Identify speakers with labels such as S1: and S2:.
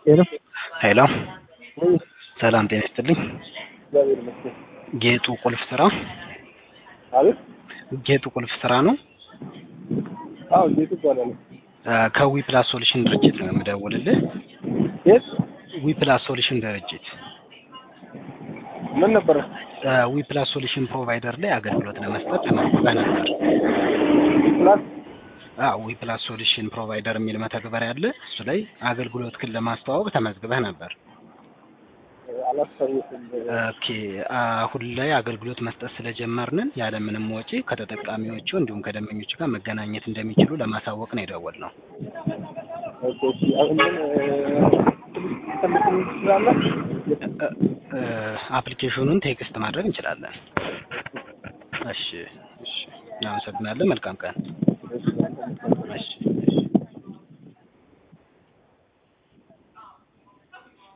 S1: ሄሎ
S2: ሄሎ
S1: ወይ
S2: ሰላም ጤና ይስጥልኝ።
S1: እግዚአብሔር ይመስገን።
S2: ጌጡ ቁልፍ ስራ
S1: አቤት
S2: ጌጡ ቁልፍ ስራ ነው።
S1: አዎ ጌጡ ይባላል።
S2: ከዊ ፕላስ ሶሉሽን ድርጅት ነው የምደውልልህ።
S1: የት
S2: ዊ ፕላስ ሶሉሽን ድርጅት
S1: ምን ነበረ?
S2: ዊ ፕላስ ሶሉሽን ፕሮቫይደር ላይ አገልግሎት ለመስጠት ተመዝግበህ ነበር።
S1: ፕላስ
S2: አዎ ዊ ፕላስ ሶሉሽን ፕሮቫይደር የሚል መተግበሪያ አለ። እሱ ላይ አገልግሎትህን ለማስተዋወቅ ተመዝግበህ ነበር።
S1: አላስታውስም።
S2: ኦኬ አሁን ላይ አገልግሎት መስጠት ስለጀመርንን ያለምንም ወጪ ከተጠቃሚዎቹ እንዲሁም ከደንበኞቹ ጋር መገናኘት እንደሚችሉ ለማሳወቅ ነው የደወልነው።
S1: ኦኬ እሺ። አሁን ምን ትልቅ ትችላለህ?
S2: አፕሊኬሽኑን ቴክስት ማድረግ እንችላለን። እሺ እሺ፣ እናመሰግናለን። መልካም ቀን።
S1: እሺ
S2: እሺ